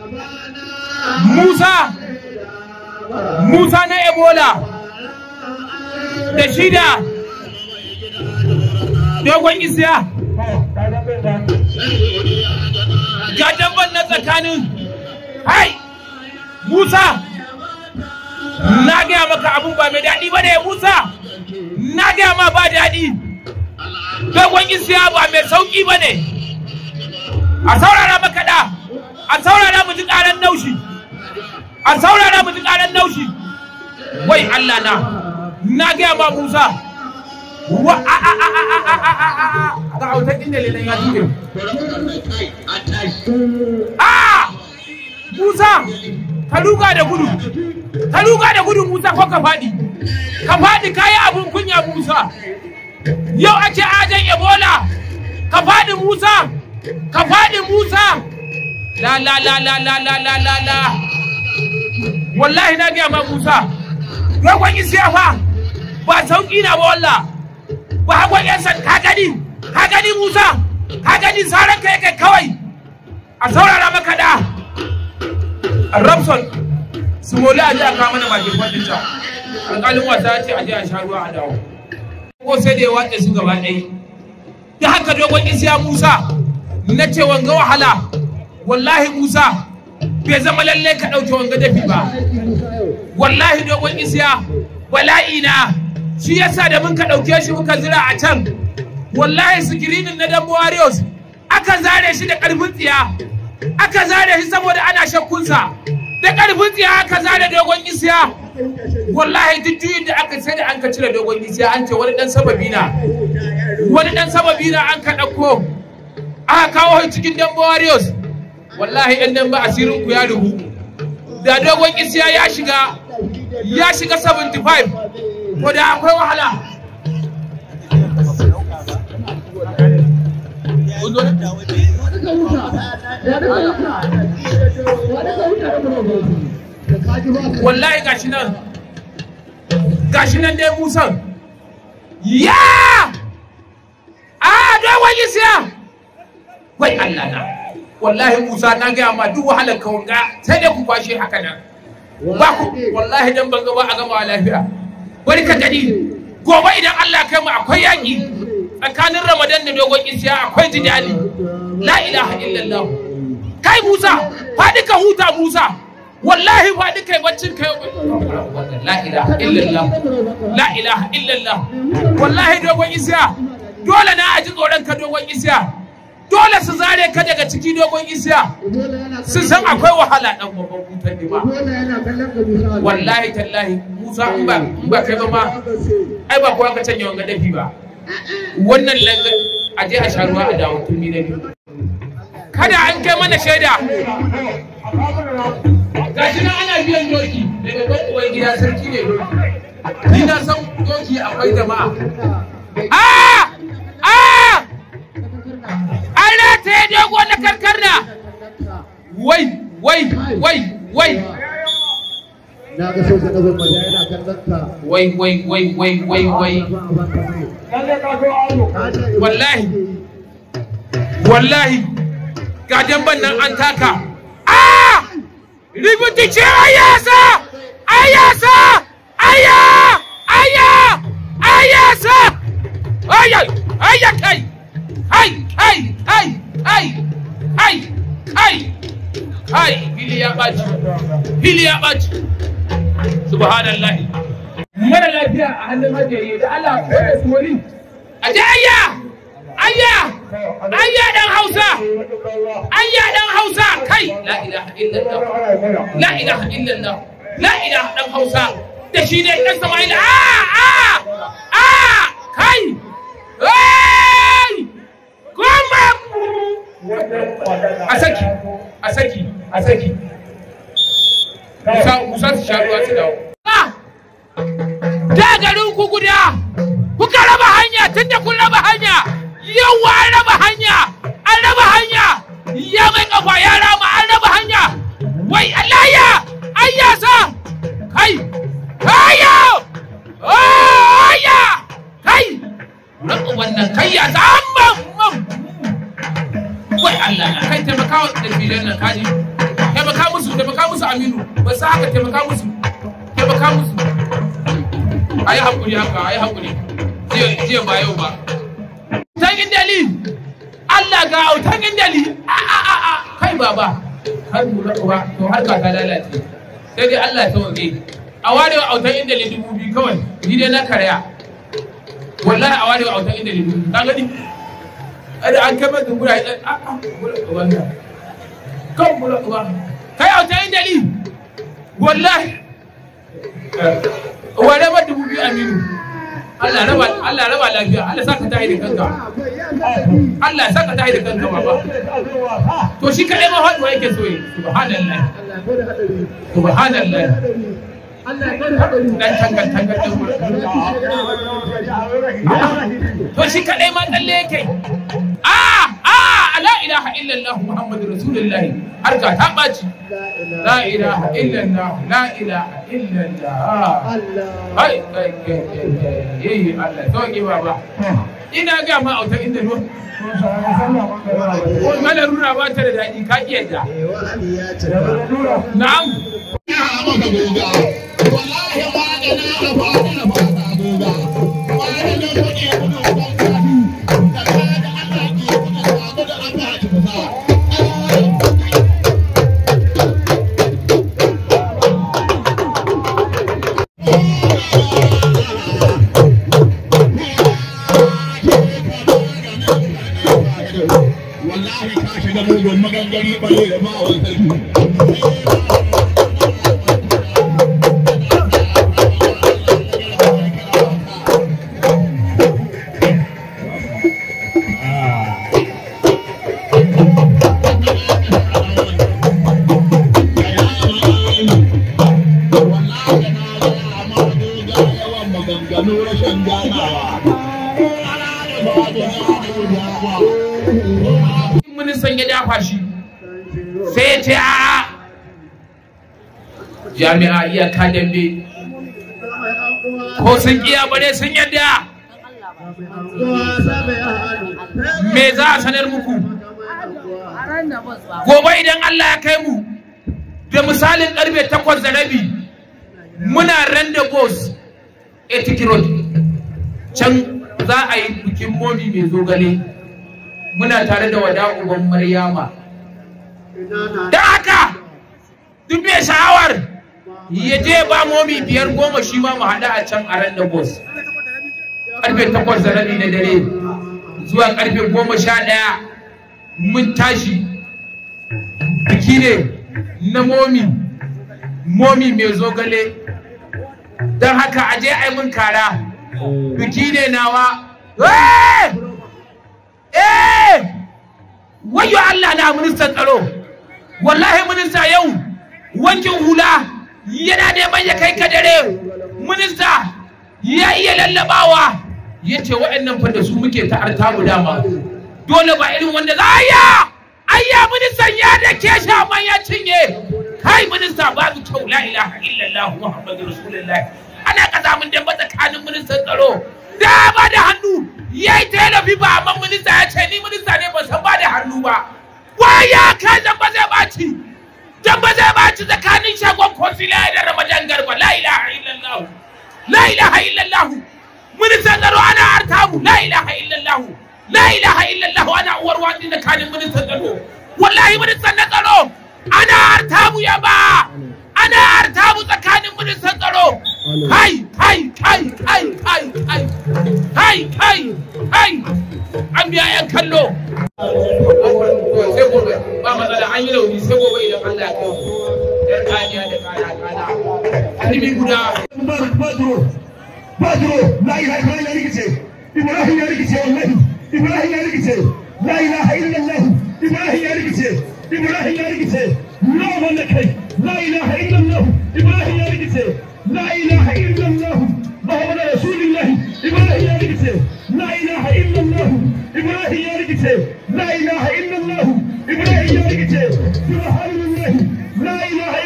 Musa Musa na Ebola da shida dogon isiya ga damban na tsakanin hai Musa na gaya maka abun ba mai daɗi ba ne Musa na gaya ma ba daɗi dogon isiya ba mai sauƙi ba ne a saurara maka da a saurara mu ji ƙaran naushi a saurara mu ji ƙaran naushi wai Allah na na gaya ma Musa wa a a a a a a a a a ga autar inda lelan ya tuke a Musa ka ruga da gudu ka ruga da gudu Musa ko ka faɗi ka faɗi kayi abun kunya Musa yau ake ajan Ebola ka faɗi Musa ka faɗi Musa la la la la la la la la la wallahi na gaya ma Musa dogon isiya fa ba sauki na ba wallah ba hagon yan san ka gani ka gani Musa ka gani saran ka yake kawai a saurara maka da Ramson Sumoli a ji a kawo mana bakin kwadin ta alƙalin wasa ya ce a je a sha ruwa a dawo ko sai da ya watsa su gaba ɗaya da haka dogon isiya Musa na ce wanga wahala wallahi Musa bai zama lallai ka ɗauke wanga dafi ba wallahi dogon isiya bala'i na shi yasa da mun ka ɗauke shi muka zira a can wallahi sikirinin na dambo warriors aka zare shi da ƙarfin tsiya aka zare shi saboda ana shakkunsa da ƙarfin tsiya aka zare dogon isiya wallahi duk juyin da aka sai da an ka cire dogon isiya an ce wani ɗan sababi na wani ɗan sababi na an ka ɗauko aka kawo shi cikin dambo warriors wallahi ɗan dambo asirin ku ya rubu da dogon isiya ya shiga ya shiga 75 ko da akwai wahala wallahi gashi nan gashi nan dai musan ya a dogon isiya wai Allah na wallahi musa na gaya ma duk wahalar kawanga sai dai ku kwashe haka nan ba ku wallahi dan ban gaba a gama lafiya bari ka gani gobe idan Allah kai mu akwai yaki tsakanin Ramadan da dogon isiya akwai jidali la ilaha illallah kai Musa faɗi ka huta Musa wallahi faɗi kai baccin kai la ilaha illallah la ilaha illallah wallahi dogon isiya dole na aji tsoron ka dogon isiya dole su zare ka daga ciki dogon isiya sun san akwai wahala dan babban hutar ne ba wallahi tallahi musa in ba in ba kai ba ma ai ba kowa ka canja wanga dafi ba wannan langa a je a sha ruwa a dawo turmi na biyu kada an kai mana shaida gashi nan ana biyan doki daga ban uwan gida sarki ne doki ni na san doki akwai jama'a ah ah an rataye dogo na karkarna wai wai wai wai na ga soja na gwamnati yana kallon ka wai wai wai wai wai wai wallahi wallahi ga damban nan an taka ah ributi ce ayasa ayasa aya aya ayasa aya aya kai kai kai kai kai kai kai kai fili ya ɓaci fili ya ɓaci subhanallahi mara lafiya a hannun hajjaye da Allah ya tsori a je ayya ayya ayya dan hausa ayya dan hausa kai la ilaha illallah la ilaha illallah la ilaha dan hausa da shi ne dan sama'ila a a a kai Hey! Goma! A saki, a saki, a saki. Musa, Musa su sha ruwa su dawo. Da garin ku guda, kuka raba hanya tun da kun raba hanya, yawa an raba hanya, an raba hanya, ya mai kafa ya rama an raba hanya. Wai Allah ya, an yasa, kai, kayo, aya, kai, Raka wannan kai ya zama mam. Wai Allah na kai taimakawa da filin nan kaji. Taimakawa aminu ba sa haka taimaka musu taimaka musu a yi haƙuri haka a yi haƙuri jiya ba yau ba autan indali Allah ga autan indali a a a a kai baba har lura uba to har ka ta lalace sai dai Allah ya sauke a warewa autan indali dubu biyu kawai ni dai na karya wallahi a warewa autan indali dubu biyu ka gani ada an kai maka gura a a gura uba na kan gura uba kai autan indali wallahi ware ma dubu biyu aminu Allah raba Allah raba lafiya Allah saka tahi da kanka Allah saka tahi da kanka baba to shi kadai ma faduwa yake so yi subhanallah subhanallah dan tangal tangal din to shi kadai ma tsalle yake ah ah la ilaha illallah muhammadur rasulullah har ka ta baci la ilaha illallah la ilaha illallah ai ai eh Allah sauki baba ina ga ma auta inda ruwa ko mana rura ba ta da daɗi ka ki yadda na'am wallahi ka shiga mugun magangari bare da ma'awar sarki maganganu rashin ganawa. ministan ya dafa shi sai ya ce a jami'a iyaka dambe ko sun kiya bare sun yadda me za a sanar muku gobe idan Allah ya kai mu da misalin karfe takwas da rabi muna randa bos ethic road can za a yi bikin momi mai zogale muna tare da wada uban maryama da haka duk mai sha'awar ya je ba momi biyar goma shi ma mu haɗu a can a randa bos karfe takwas da rabi na dare zuwa karfe goma sha ɗaya mun tashi biki ne na momi momi mai zogale don haka a je ai mun kara biki ne nawa eh eh wayo Allah na ministan tsaro wallahi minista yau wankin hula yana neman ya kai ka dare minista ya iya lallabawa ya ce waɗannan fa da su muke ta'arta mu dama dole ba irin wanda za a yi ayya ministan ya da ke shaman ya cinye kai minista babu kyau la ilaha illallah muhammadu rasulullah ana kazamin damba tsakanin ministan tsaro da ba da hannu ya yi talabi ba amma minista ya ce ni minista ne ba san ba da hannu ba waya kai zamba zai baci zamba zai baci tsakanin shagon konsila da ramadan garba la ilaha illallah la ilaha illallah ministan tsaro ana artabu la ilaha illallah la ilaha illallah ana uwar wani tsakanin ministan tsaro wallahi ministan na tsaro ana artabu ya ba ana artabu tsakanin ministan tsaro kai kai kai kai kai kai kai kai kai an biya yan kallo sai gobe ba matsala an yi rauni sai gobe idan Allah ya kai yar kaniya da kana kana kalmi guda Badro, Badro, la ilaha illallah ya rikice, Ibrahim ya rikice wallahi, Ibrahim ya rikice, la ilaha illallah, Ibrahim ya rikice, Ibrahim ya rikice, na wanda kai, la ilaha illallah, Ibrahim ya rikice, la ilaha illallah, Muhammadu Rasulullah, Ibrahim ya rikice, la ilaha illallah, Ibrahim ya rikice, la ilaha illallah, Ibrahim ya rikice, subhanallah, la ilaha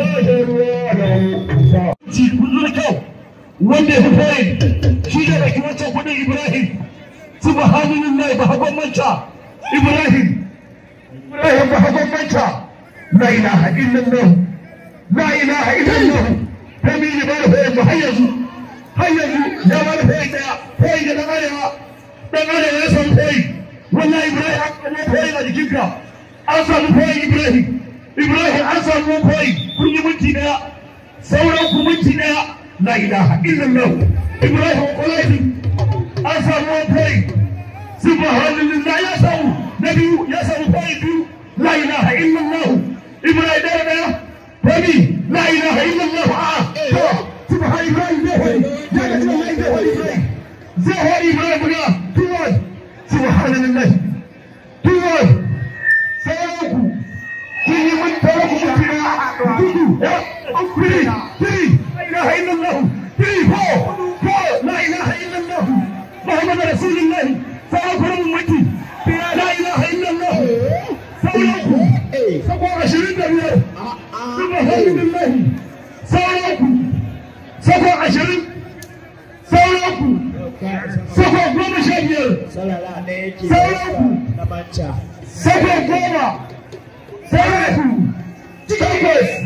illallah, ci kullum kyau wanda ya fi fari shi ne da wancan kudin Ibrahim subhanallah ba hagon manta Ibrahim Ibrahim ba hagon manta la ilaha illallah la ilaha illallah fami ne ba da fayin mu har yanzu har yanzu ya ba da fayin daya fayin da dan arewa dan arewa ya samu fayi wallahi ibrahim an samu fayin a jikinka an samu fayin ibrahim ibrahim an samu fayin kun yi minti daya sauran ku minti daya la ilaha illallah ibrahim kwalaiti an samu fayin subhanallah ya samu na biyu ya samu fayin biyu la ilaha illallah ibrahim daya daya fami la ilaha illallah a to subhan ibrahim zai hori ya ga cewa lai zai hori ibrahim zai hori ibrahim guda tuwon subhanallah tuwon sauranku kun yi mun tare ku mutu na dudu ya kuri kiri la ilaha illallah kiri ko ko la ilaha illallah muhammad rasulullah sauranku mun mutu la ilaha illallah sauranku sako ashirin da biyar subhanallah sauranku sako ashirin sauranku sako goma sha biyar Salala ɗaya yake Sauranku. na manca. sako goma sauranku takwas